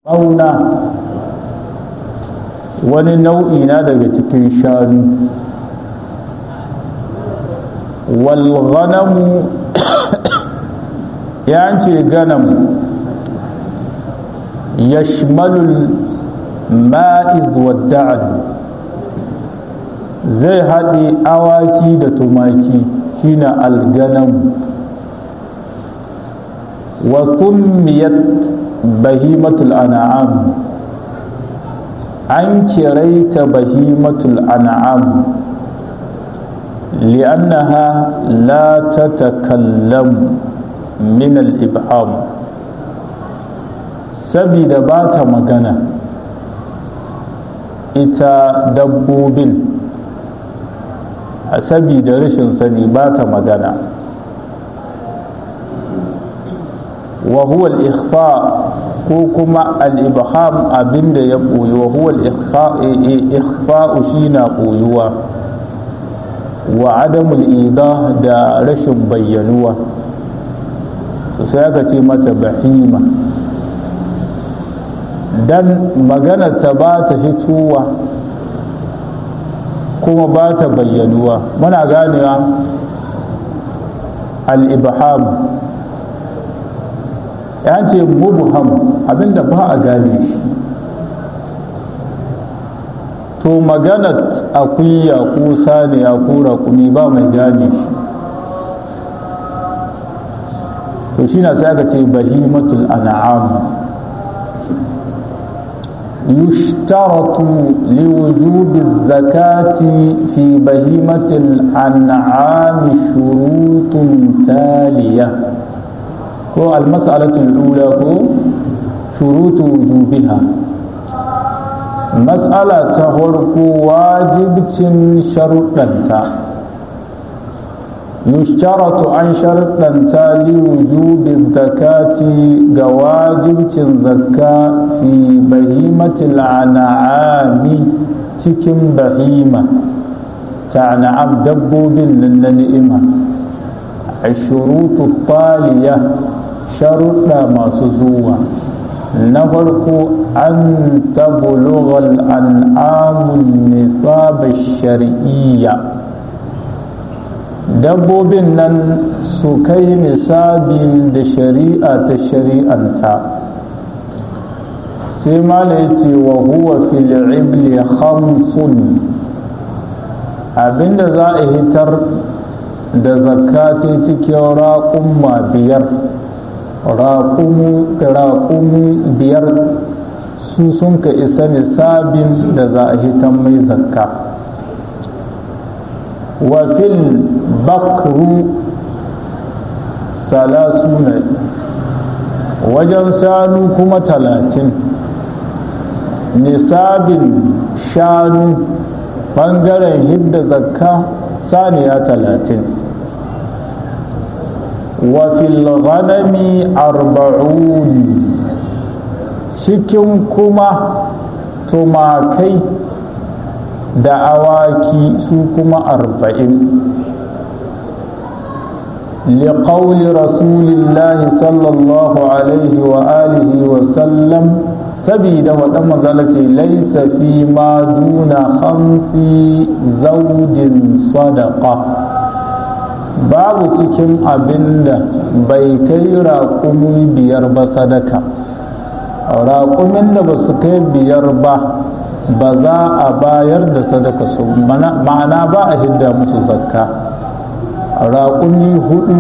ɓauna wani nau'i na daga cikin shanu walghanamu ya ce ganam yashmalul ma'iz wadda'ad zai haɗe awaki da tumaki shine alganam wa summiyat bahimatul an'am an kiraita bahimatul an'am li'annaha la tatakallam min al-ibham sabida ba ta magana ita dabbobin a sabida rashin sani ba ta magana wa huwa al-ikhfa ko kuma al-ibham abinda ya ɓoyi wa huwa al-ikhfa shi na ɓoyuwa wa adamul idah da rashin bayyanuwa sai aka ce mata bahima dan magana ta ba ta fitowa kuma ba ta bayyanuwa muna ganewa al-ibham ya ce mubham abinda ba a gane shi to magana akuya ko saniya ko raƙumi ba mai gane shi to shi na sai aka ce bahimatul an'am يشترط لوجوب الزكاة في بهيمة الأنعام شروط تالية هو المسألة الأولى هو شروط وجوبها مسألة تهرك واجب شرطا يشترط عن شرطا لوجوب الزكاة جواجب الزكاة في بهيمة الأنعام تكن بهيمة تعنعم دبوب للنئمة الشروط الطالية شرط ما سزوة نفرق أن تبلغ الأنعام النصاب الشرعية dabbobin nan su kai nisabin da shari'a ta shari'anta sai mala ya ce wa huwa fil ibli khamsun abinda za a hitar da zakati cikin raƙumma biyar raƙumi biyar su sun ka isa nisabin da za a hitar mai zakka وفي البكر ثلاثون wajen shanu kuma talatin nisabin shanu ɓangaren hidda zakka saniya talatin wafil ghanami arba'un cikin kuma tumakai da awaki su kuma arba'in لقول رسول الله صلى الله عليه وآله وسلم سبيد ودم ذلك ليس فيما دون خمس زوج صدقة babu cikin abin da bai kai raƙumi biyar ba sadaka raƙumin da ba su kai biyar ba ba za a bayar da sadaka su ma'ana ba a hidda musu zakka raƙumi hudu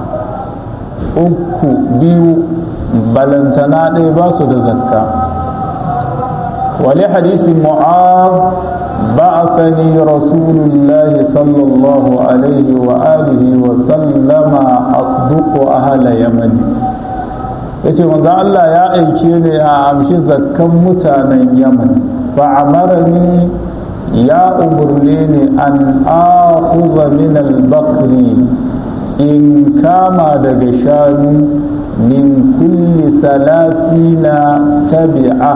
uku biyu balantana ɗaya ba su da zakka wali hadisi mu'ab بعثني رسول الله صلى الله عليه وآله وسلم أصدق أهل يمن yace manzo Allah ya aike ni a amshi zakkan mutanen Yaman fa'amarani ya umurne ni an akhudha min al-bakri in kama daga shanu min kulli salasina tabi'a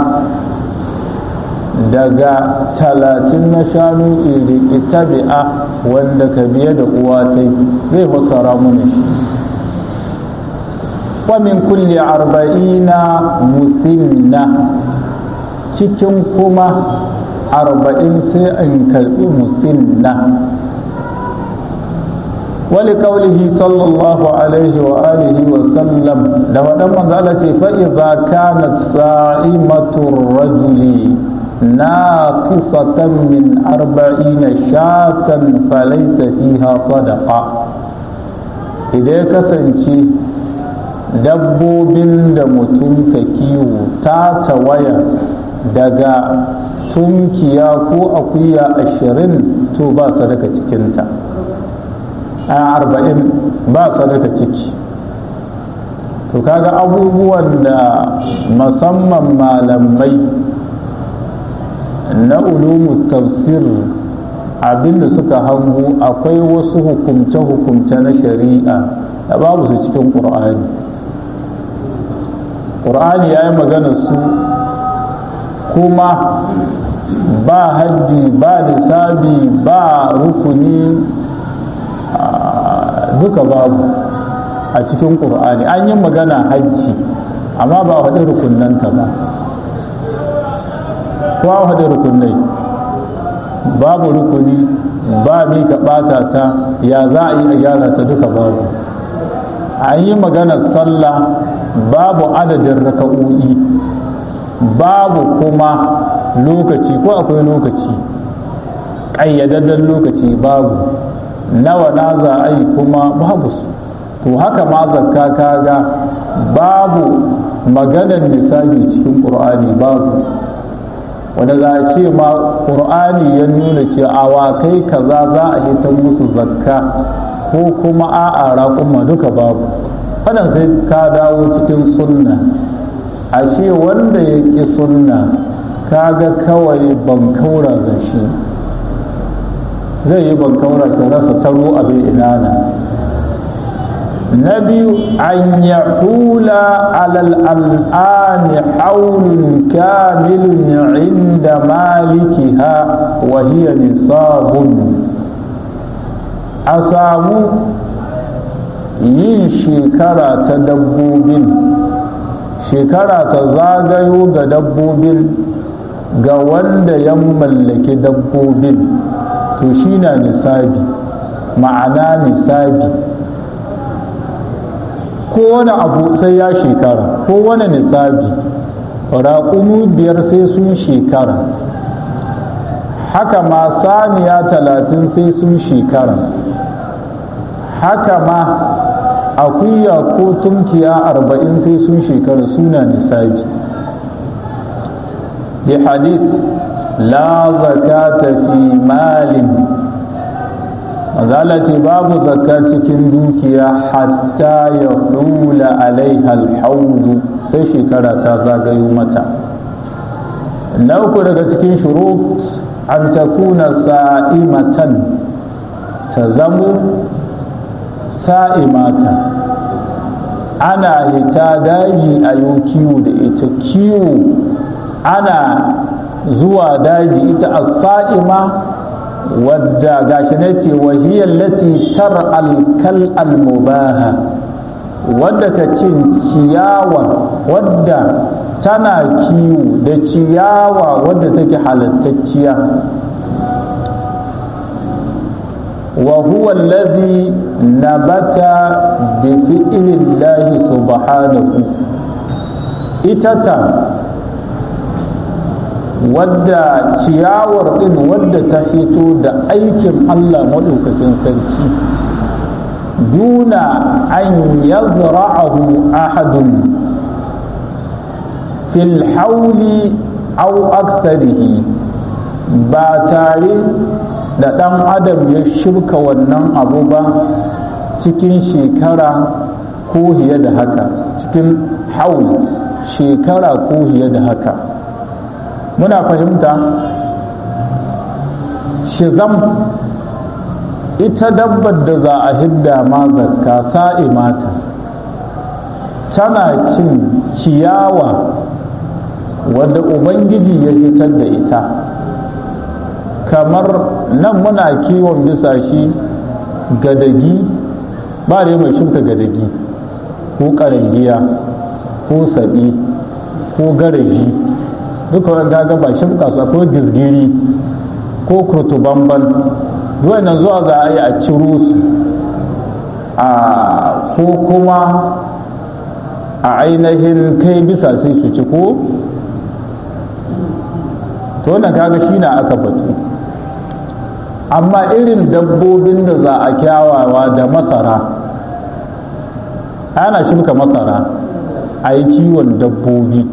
daga talatin na shanu iri tabi'a wanda ka biye da uwatai zai fassara mana shi wa min kulli arba'ina musinna cikin kuma arba'in sai in karbi musinna wali kaulihi sallallahu alaihi wa alihi wa sallam da waɗan manzala ce fa'iza kanat sa'imatur rajuli naqisatan min arba'ina shatan falaysa fiha sadaqa idan ya kasance dabbobin da mutum ka kiwo ta tawaya daga tunkiya ko akuya ashirin to ba sadaka cikinta a arba'in ba sadaka ciki to kaga abubuwan da musamman malamai na ulumu tafsir abinda suka hango akwai wasu hukumce-hukumce na shari'a da babu su cikin ƙur'ani ƙur'ani ya yi magana su kuma ba haddi ba nisabi ba rukuni duka babu a cikin ƙur'ani an yi magana hajji amma ba a faɗi rukunanta ba ko a faɗi rukunai babu rukuni ba mi ka ɓata ta ya za a yi a gyara ta duka babu an yi maganar sallah babu adadin raka'o'i babu kuma lokaci ko akwai lokaci ƙayyadadden lokaci babu nawa na za a yi kuma babu su to haka ma zakka kaga babu maganar nisabi cikin ƙur'ani babu wanda za a ce ma ƙur'ani ya nuna ce awakai kaza za a hitar musu zakka ko kuma a'a raƙuma duka babu wannan sai ka dawo cikin sunna ashe wanda ya ƙi sunna kaga kawai bankaura da shi zai yi bankaura shi rasa taro abin inana na biyu an ya hula alal al'ani haulun kamilun inda malikiha wa hiya nisabun a samu yin shekara ta dabbobin shekara ta zagayo ga dabbobin ga wanda ya mallaki dabbobin to shi na nisabi ma'ana nisabi kowane abu sai ya shekara kowane nisabi raƙumu biyar sai sun shekara haka ma saniya talatin sai sun shekara haka ma akuya ko tunkiya arba'in sai sun shekara suna nisabi bi hadis la zakata fi malin mazala ce babu zakka cikin dukiya hatta ya hula alaiha alhaulu sai shekara ta zagayo mata na uku daga cikin shurut an takuna sa'imatan ta zamo sa'imata ana hita daji a yau kiwo da ita kiwo ana zuwa daji ita a sa'ima wadda gashi na ce wahiyar lati tar alkal almubaha wadda ka cin ciyawa wadda tana kiwo da ciyawa wadda take halattacciya وهو الذي نبت بفعل الله سبحانه itata wadda ciyawar ɗin wadda ta fito da aikin Allah maɗaukakin sarki duna an yazra'ahu ahadun fil hauli au aktharihi ba tare da ɗan adam ya shirka wannan abu ba cikin shekara ko hiye da haka cikin haul shekara ko hiye da haka muna fahimta shizam ita dabbar da za a hidda ma zakka sa'i mata tana cin ciyawa wadda ubangiji ya hitar da ita kamar nan muna kiwon bisa shi gadagi ba da mai shuka gadagi ko ƙarangiya ko saɓi ko garaji duka wani gaga ba shimka su akwai gizgiri ko kurtubamban duwannan zuwa za a yi a ciro su a ko kuma a ainihin kai bisa sai su ci ko to wannan kaga shi na aka batu amma irin dabbobin da za a kyawawa da masara ana shimka masara a yi kiwon dabbobi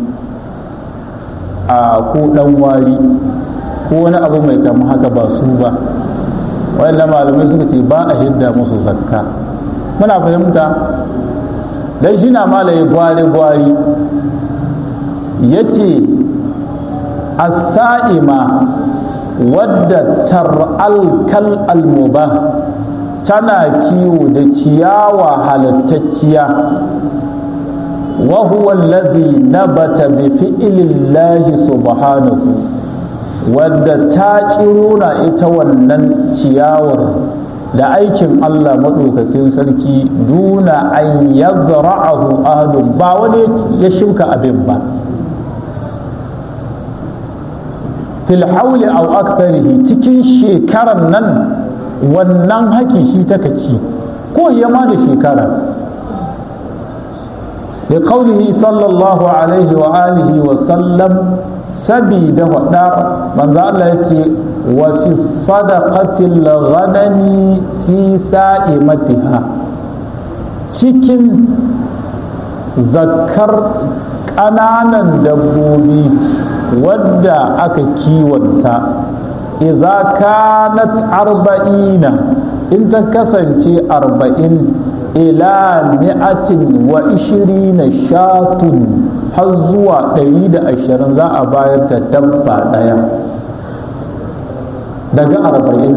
a ko dan wari ko wani abu mai kama haka ba su ba wayannan malamai suka ce ba a hidda musu zakka muna fahimta dan shi na malaye gwari-gwari ya ce as-sa'ima wadda tar'al kal almuba tana kiwo da ciyawa halattacciya wa huwa alladhi nabata bi fi'lillahi subhanahu wadda ta kiruna ita wannan ciyawar da aikin Allah maɗaukakin sarki duna an yazra'ahu ahadun ba wani ya shuka abin ba fil hauli aw aktharihi cikin shekaran nan wannan haki shi taka ci ko ya ma da shekara da kaulihi sallallahu alaihi wa alihi wa sallam sabida wada manzo Allah yace wa fi sadaqatil ghanami fi sa'imatiha cikin zakkar ƙananan dabbobi wadda aka kiwonta idza kanat arba'ina in ta kasance arba'in ila mi'atin wa ishirina shatun har zuwa ɗari da ashirin za a bayar da dabba ɗaya daga arba'in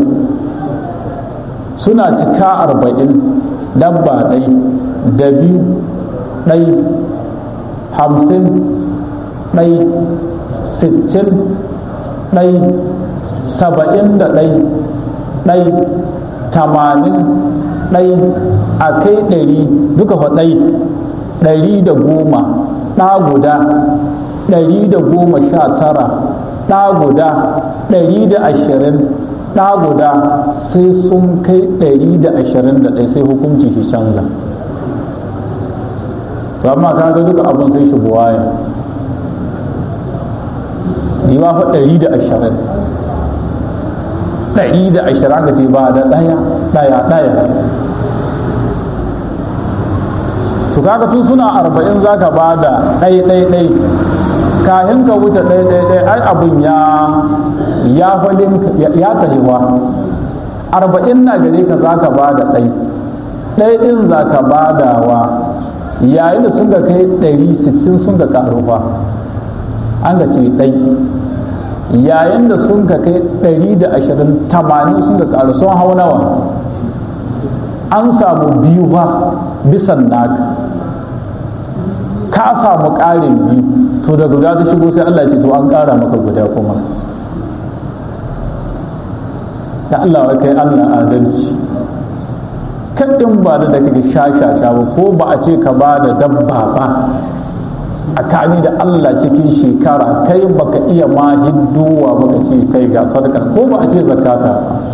suna cika arba'in dabba ɗai da biyu ɗai hamsin ɗai sittin ɗai saba'in da ɗai ɗai tamanin ɗai a kai ɗari duka fa ɗai ɗari da goma ɗa guda ɗari da goma sha tara ɗa guda ɗari da ashirin ɗa guda sai sun kai ɗari da ashirin da ɗai sai hukunci shi canza to amma kaga duka abin sai shi buwaya riba fa ɗari da ashirin ɗari da ashirin aka ce ba da ɗaya ɗaya ɗaya to kaga tun suna arba'in za ka ba da ɗai ɗai ɗai kahin ka wuce ɗai ɗai ɗai ai abin ya ya falin ya tahiwa arba'in na gare ka za ka ba da ɗai ɗai ɗin za ka ba da wa yayin da sun ga kai ɗari sittin sun ga ƙaruwa an ga ce ɗai yayin da sun ka kai ɗari da ashirin tamanin sun ka ƙaru sun hau nawa an samu biyu ba bisan naka ka samu ƙarin biyu to da guda ta shigo sai Allah ce to an ƙara maka guda kuma da Allah wa kai Allah adalci kaɗin ba da kake sha-sha-sha ba ko ba a ce ka ba da dabba ba tsakani da Allah cikin shekara kai baka iya ma hidduwa baka ce kai ga sadaka ko ba a ce zakata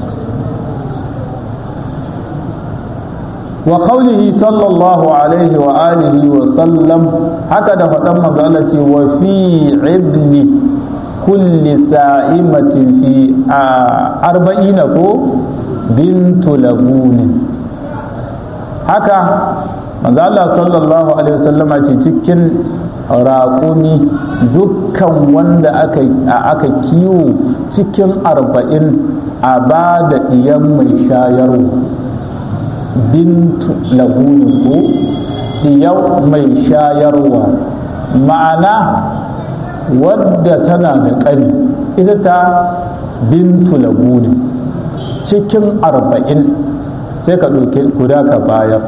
wa qawlihi sallallahu alaihi wa alihi wa sallam haka da faɗan manzo ce wa fi ibni kulli sa'imatin fi arba'ina ko bintu labunin haka manzo Allah sallallahu alaihi wasallama ce cikin raƙumi dukkan wanda aka kiwo cikin arba'in a ba da ɗiyan mai shayarwa bintu lagunin ko ɗiyan mai shayarwa ma'ana wadda tana da ƙani ita ta bintu lagunin cikin arba'in sai ka ɗauki guda ka bayar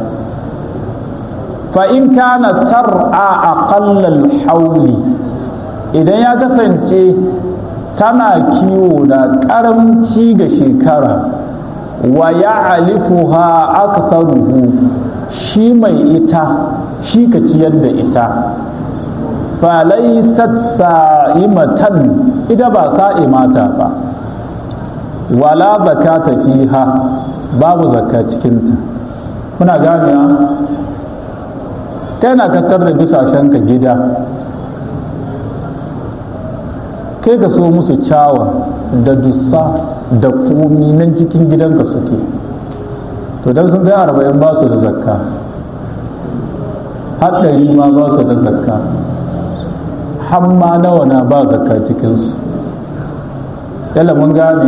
fa'in kana tar'a a ƙallal hauli idan ya kasance tana kiwo da ƙaramci ga shekara wa ya alifuha aktaruhu shi mai ita shi ka ciyar da ita falaisat sa'imatan ita ba sa'imata ba wala zakata fiha babu zakka cikinta kuna ganewa kai na katar da bisashenka gida kai ka so musu cawa da dussa da komi nan cikin gidanka suke to don sun kai arba'in ba su da zakka haɗari ma ba su da zakka hamma nawa na ba zakka cikinsu yalla mun gane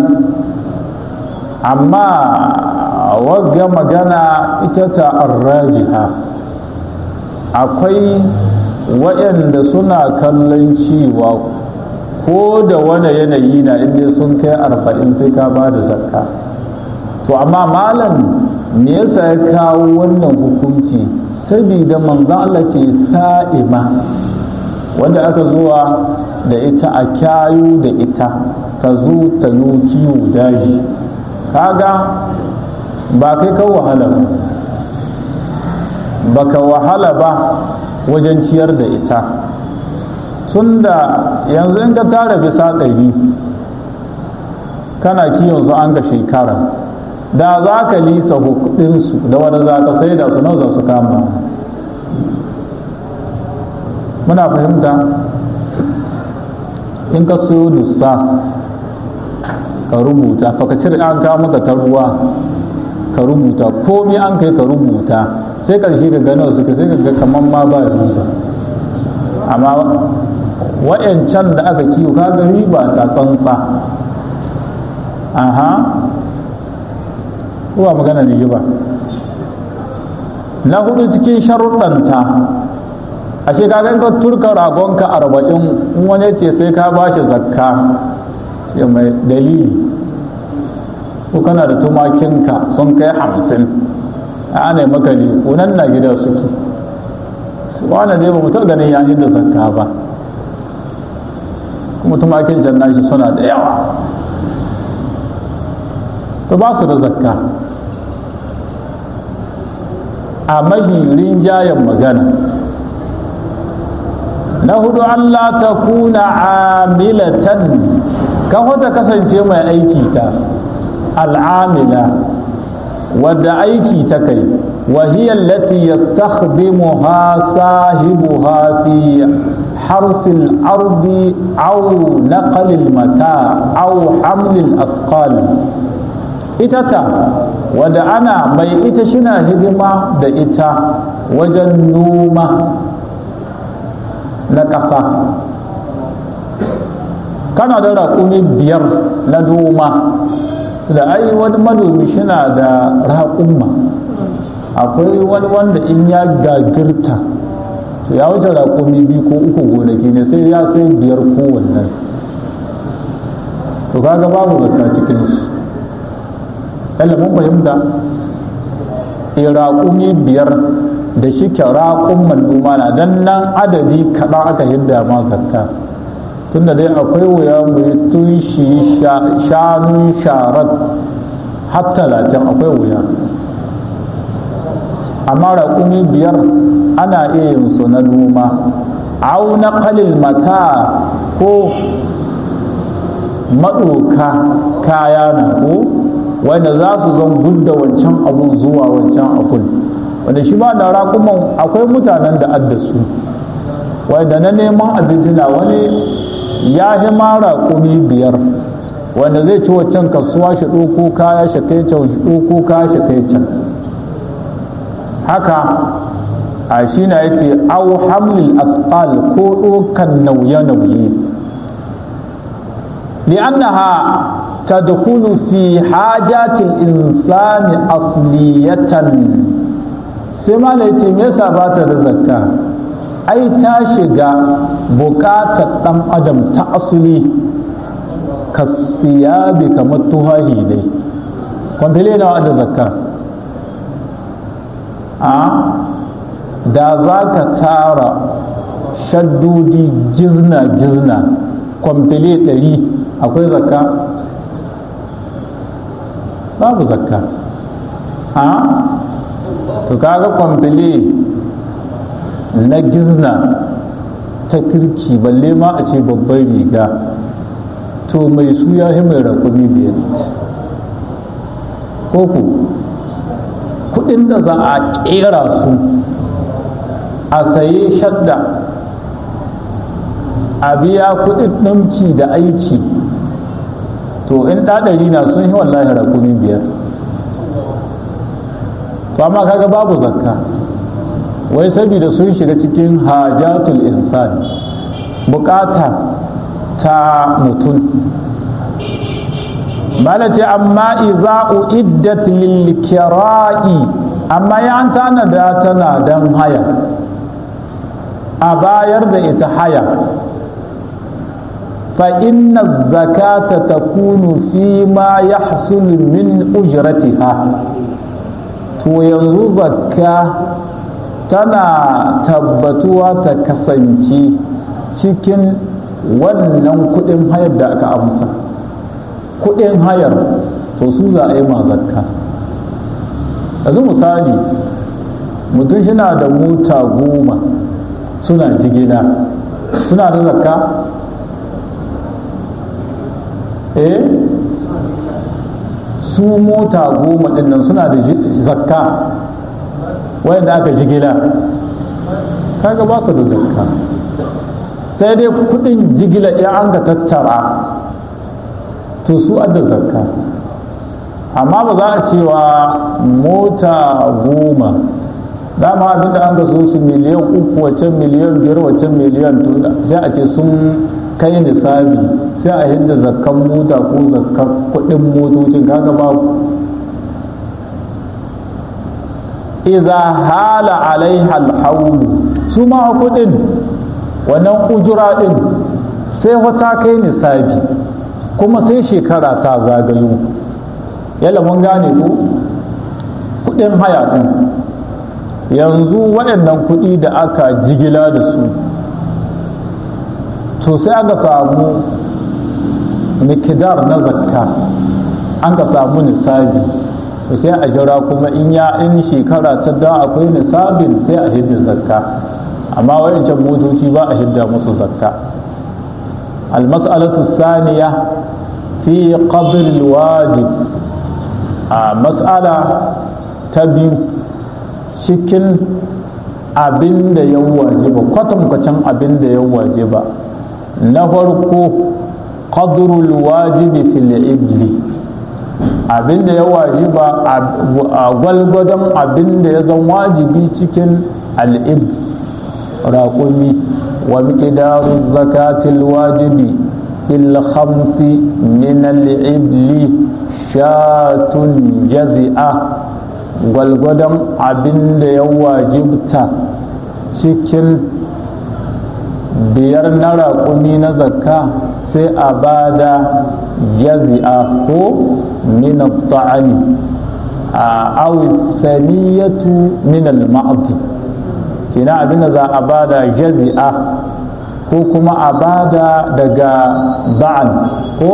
amma wagga magana ita ta arrajiha akwai waɗanda suna kallon cewa ko da wani yanayi na inda sun kai arba'in sai ka ba da zakka to amma malam me yasa ya kawo wannan hukunci saboda manzon Allah ce sa'ima wanda aka zuwa da ita a kyayu da ita ta zo ta yi kiwo daji kaga ba kai kan wahala ba baka wahala ba wajen ciyar da ita tunda yanzu in ka tara bisa ɗari kana kiyon su an ga shekara da za ka lisa hukudinsu da wanda za ka sai da su nan za su kama muna fahimta in ka so dussa ka rubuta fa ka cire an kawo maka ta ruwa ka rubuta komi an kai ka rubuta sai karshe ka gano suka sai ka ga kamar ma ba riba amma wa'yancan da aka kiwo kaga riba ta tsantsa aha kowa magana ne ba na hudu cikin sharuɗanta ashe kaga in ka turka ragonka arba'in in wani ce sai ka bashi zakka ce mai dalili ko kana da tumakinka sun kai hamsin a ana maka ne kunan na gida suke wani dai ba mu taɓa ganin ya da zakka ba kuma tumakin can nashi suna da yawa to ba su da zakka a mahirin jayen magana na hudu Allah ta kuna amilatan kan wata kasance mai aiki ta al'amila wadda aiki ta kai وهي التي يستخدمها صاحبها في حرس الأرض أو نقل المتاع أو حمل الأثقال itata wadda ana mai ita shina hidima da ita wajen noma na ƙasa kana da raƙumi biyar na noma da ai wani manomi shina da raƙumma akwai wani wanda in ya gagirta to ya wuce raƙumi biyu ko uku gonaki ne sai ya sai biyar kowanne to kaga babu zakka cikinsu yalla mun fahimta raƙumi biyar da shi ke raƙumman noma na dan nan adadi kaɗan aka hidda ma zakka tunda dai akwai wuya mu yi tun shi shanun sharat har talatin akwai wuya amma raƙumi biyar ana iya yin su na noma au na kalil mata ko maɗoka kaya na ko wanda za su zan gudda wancan abun zuwa wancan abun wanda shi ba da raƙuman akwai mutanen da addasu wanda na neman abinci na wani ya yi ma raƙumi biyar wanda zai ci waccan kasuwa shi ɗoko kaya shi kai can shi ɗoko kaya shi kai can haka a shi na ya ce au hamlil asqal ko ɗokan nauye-nauye li'annaha tadkhulu fi hajatil insani asliyatan sai ma ya ce me yasa ba ta da zakka ai ta shiga buƙatar ɗan adam ta asuli ka siyabi kamar tuhahi dai kwamfile nawa da zakka a da za ka tara shaddodi gizna-gizna kwamfile ɗari akwai zakka babu zakka a to kaga kwamfile na gizna ta kirki balle ma a ce babban riga to mai su ya yi mai rakumi biyar koko kudin da za a kera su a saye shadda a biya kudin ɗamki da aiki to in ɗaɗari na sun yi wallahi rakumi biyar to amma kaga babu zakka wai saboda sun shiga cikin hajatul insan bukata ta mutum mala ce amma iza uiddat lil kira'i amma ya an tanada tana dan haya a bayar da ita haya fa inna zakata takunu fi ma yahsul min ujratiha to yanzu zakka tana tabbatuwa ta kasance cikin wannan kudin hayar da aka amsa kudin hayar to su za a yi ma zakka yanzu misali mutum shina da mota goma suna jigila suna da zakka eh su mota goma dinnan suna da zakka wayanda aka jigila kaga ba su da zakka sai dai kudin jigila ya an ga tattara to su adda zakka amma ba za a cewa mota goma dama abinda an ga so su miliyan uku waccan miliyan biyar waccan miliyan sai a ce sun kai nisabi sai a hinda zakkan mota ko zakkan kudin motocin kaga babu iza hala alaiha alhaulu su ma kudin wannan ujura din sai wata kai nisabi kuma sai shekara ta zagayo yalla mun gane ko kudin haya din yanzu waɗannan kuɗi da aka jigila da su to sai aka samu mikidar na zakka an ka samu nisabi to sai a jira kuma in ya in shekara ta da akwai nisabin sai a hidda zakka amma wayancan motoci ba a hidda musu zakka المسألة الثانية في قدر الواجب آه مسألة تبيو cikin abin da ya wajiba kwatankwacin abin da ya wajiba na farko qadrul wajibi fil ibli abin da ya wajiba a gwalgwadon abin da ya zan wajibi cikin al'ib raƙumi wa miqdaru zakatil wajibi fil khamsi min al'ibli shatun jazi'a gwalgwadon abin da ya wajibta cikin biyar na raƙumi na zakka sai a ba da jazi'a ko min ta'ami a awisaniyatu min al-ma'adi kina abin da za a ba da jazi'a ko kuma a ba da daga ba'an ko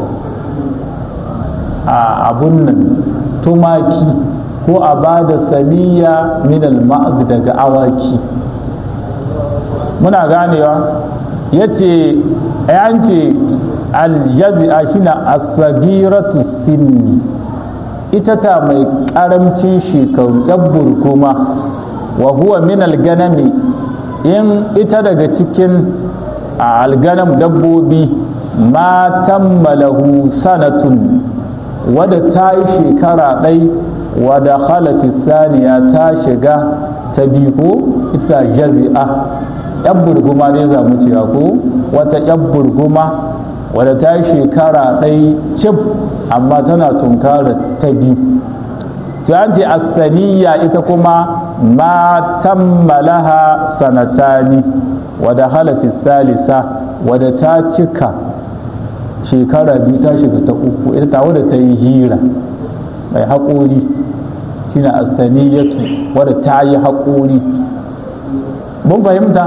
a abun nan tumaki ko a ba da saniya min al daga awaki muna ganewa ya ce ce aljazi'a shine asagiratu sinni ita ta mai karamcin shekaru yabbur kuma wa huwa min alganami in ita daga cikin alganam dabbobi ma tammalahu sanatun wadda ta yi shekara ɗai wadda khalafi saniya ta shiga ta biyu ko ita jazi'a yan burguma ne za mu cewa ko wata yan burguma wadda ta yi shekara ɗai cif amma tana tunkara ta biyu to an ce asaniya ita kuma ma tammalaha sanatani wadda halafi salisa wadda ta cika shekara biyu ta shiga ta uku ita ta wadda ta yi hira mai haƙori shine asaniyatu wadda ta yi haƙori mun fahimta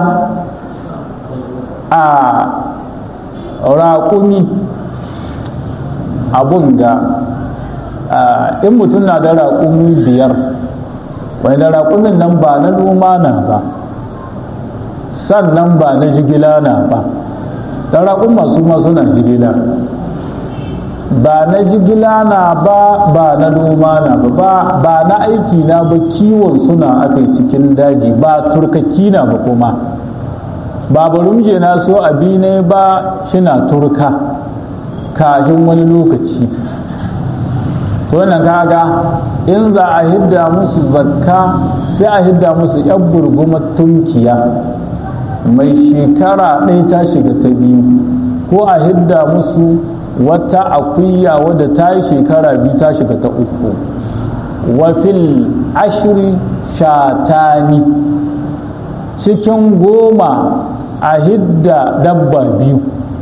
a raƙumi abun ga in mutum na da raƙumi biyar wani da raƙumin nan ba na noma na ba sannan ba na jigila na ba dan raƙumma su ma suna jigila ba na jigila na ba ba na noma na ba ba na aiki na ba kiwon suna aka cikin daji ba turkaki na ba kuma ba barumje na so abi ne ba shina turka kafin wani lokaci to wannan kaga in za a hidda musu zakka sai a hidda musu yan burgumar tunkiya mai shekara ɗaya ta shiga ta biyu ko a hidda musu wata akuya wadda ta yi shekara biyu ta shiga ta uku wafil ashiri shatani cikin goma a hidda dabba biyu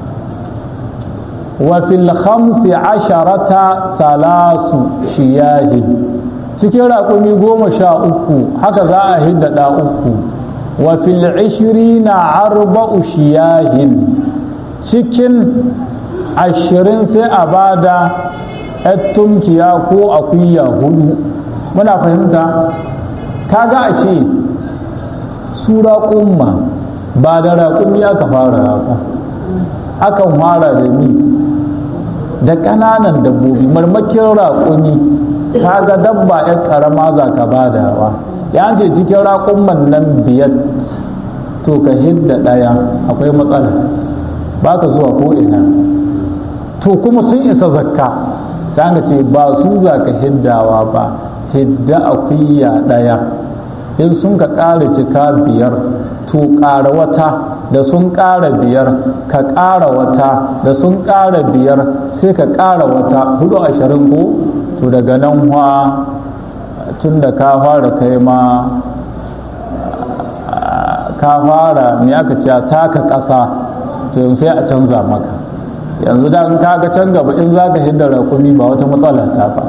wafil khamsi asharata salasu shiyahin cikin raƙumi goma sha uku haka za a hidda ɗa uku wafil ishirina arba'u shiyahin cikin ashirin sai a bada tunkiya ko akuya hudu muna fahimta kaga ashe su raƙumma ba da raƙumi aka fara raƙa akan fara da ni da ƙananan dabbobi marmakin raƙumi kaga dabba ya ƙarama za ka badawa ya ce cikin raƙumman nan biyar to ka hidda ɗaya akwai matsala ba ka zuwa ko ina to kuma sun isa zakka ta ce ba su za ka hiddawa ba hidda akuya ɗaya in sun ka ƙara cika biyar to ƙara wata da sun ƙara biyar ka ƙara wata da sun ƙara biyar sai ka ƙara wata hudu ashirin ko to daga nan wa tun da ka fara kai ma ka fara me aka ce taka ƙasa to sai a canza maka yanzu da in kaga can gaba in za ka hidda rakumi ba wata matsala ta ba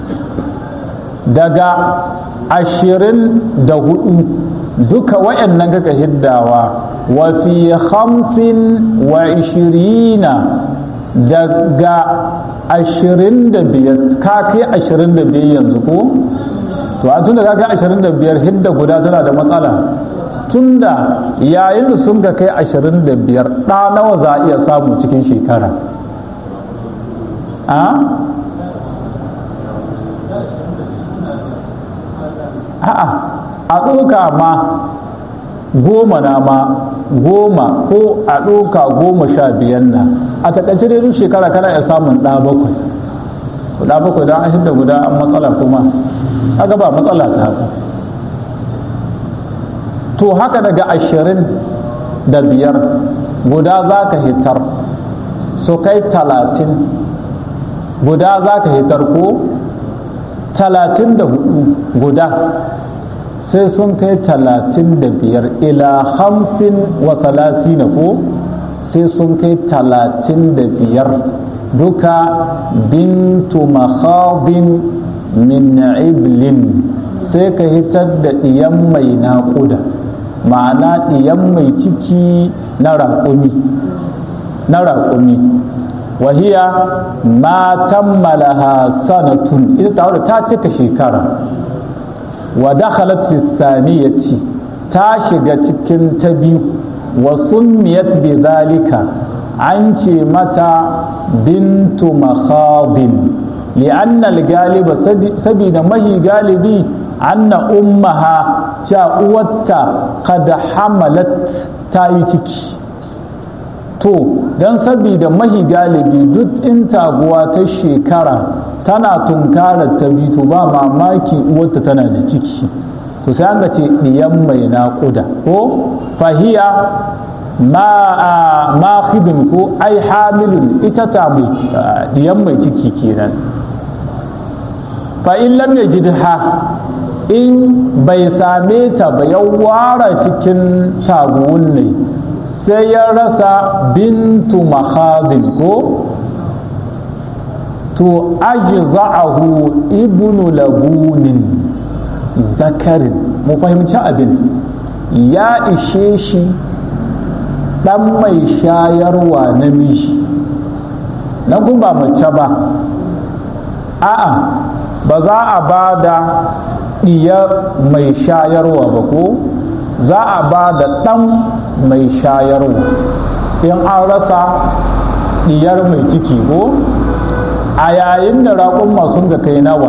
daga ashirin da hudu duka wayannan kaka hiddawa wa fi hamsin wa ishirina daga ashirin da biyar ka kai ashirin da biyar yanzu ko to a tun da ka kai ashirin da biyar hidda guda tana da matsala tunda yayin da sun ga kai ashirin da biyar ɗa nawa za a iya samu cikin shekara a a'a a ɗauka ma goma na ma goma ko a ɗauka goma sha biyan na a taƙaice dai duk shekara kana iya samun ɗa bakwai ɗa bakwai don an hidda guda an matsala kuma kaga ba matsala ta ba to haka daga ashirin da biyar guda za ka hitar su kai talatin guda za ka hitar ko talatin da hudu guda sai sun kai talatin da biyar ila hamsin wa salasina ko sai sun kai talatin da biyar duka bintu makhadin min iblin sai ka hitar da ɗiyan mai naƙuda ma'ana ɗiyan mai ciki na raƙumi na raƙumi wahiya ma tammalaha sanatun ita ta ta cika shekara wa dakhalat fi saniyati ta shiga cikin ta biyu wa summiyat bi zalika an ce mata bintu makhadin li'anna al-galiba sabida mahi galibi anna ummaha cha uwarta kada hamalat ta yi ciki to don sabida mahi galibi duk in taguwa ta shekara tana tunkarar ta bi to ba mamaki uwarta tana da ciki to sai an ce ɗiyan mai naƙuda ko fahiya ma khidun ko ai hamilun ita ta mai ɗiyan mai ciki kenan fa in lam yajidha in bai same ta ba ya ware cikin taguwun ne sai ya rasa bintu mahadin ko to ajza'ahu ibnu labunin zakarin mu fahimci abin ya ishe shi ɗan mai shayarwa namiji na kun ba mace ba a'a ba za a ba da ɗiyar mai shayarwa ba ko za a ba da ɗan mai shayarwa in an rasa diyar mai ciki ko a yayin da raƙumma sun ga kai nawa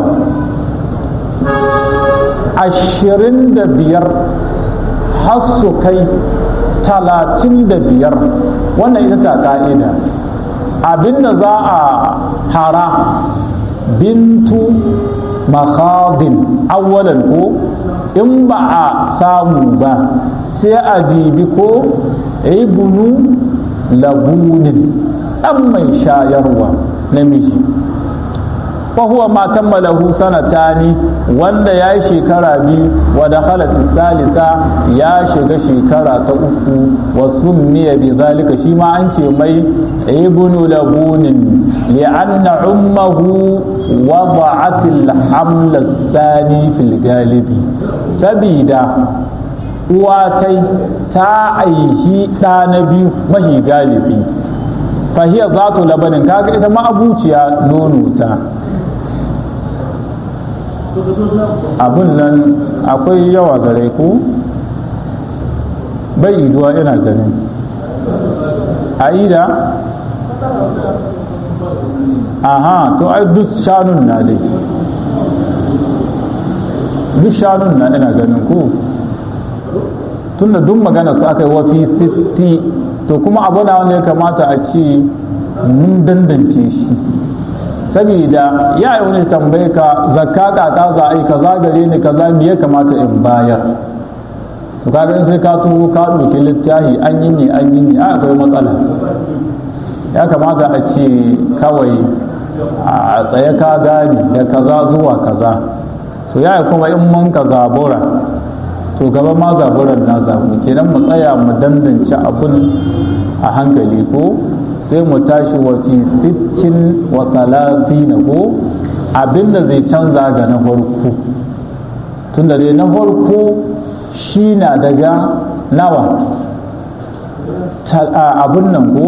ashirin da biyar har su kai talatin da biyar wannan ita ta ka'ida abinda za a hara bintu makhadin awwalan ko in ba a samu ba sai a dibi ko ibnu labunin ɗan mai shayarwa namiji fahuwa ma tammalahu sanatani wanda ya yi shekara biyu wa da salisa ya shiga shekara ta uku wa summiya bi zalika shi ma an ce mai ibnu labunin li'anna ummahu wada'at al-haml sani fil galibi sabida uwatai ta aihi ɗa na biyu mahi galibi fahiyar zatu labanin kaga ita ma abuciya nono ta abun nan akwai yawa gare ku bai iduwa ina ganin aida aha to ai duk shanun na dai duk shanun na ina ganin ku tunda duk magana su aka yi wafi sitti to kuma abu na wanda ya kamata a ce mun dandance shi saboda ya yi wani tambaye ka zakka kaka za a yi kaza gare ni kaza me ya kamata in bayar to kaga in sai ka tuho ka ɗauki littafi an yi ne an yi ne a akwai matsala ya kamata a ce kawai a tsaye ka gane da kaza zuwa kaza to ya kuma in mun ka zabura to gaba ma zaburan na zabu kenan mu tsaya mu dandance abun a hankali ko sai mu tashi wa fi sittin wa talatina ko abinda zai canza ga na farko tunda dai na farko shi na daga nawa abun nan ko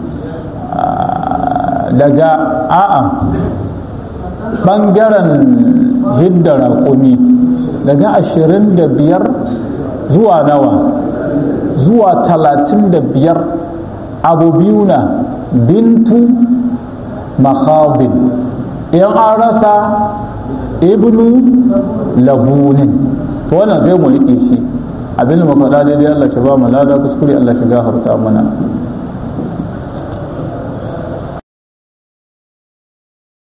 daga a'a ɓangaren hidda raƙumi daga ashirin da biyar zuwa nawa zuwa talatin da biyar abu biyu na bintu makhabin in an rasa ibnu labunin to wannan sai mu riƙe shi abin da muka daidai Allah shi ba mu lada kuskure Allah shi gafarta mana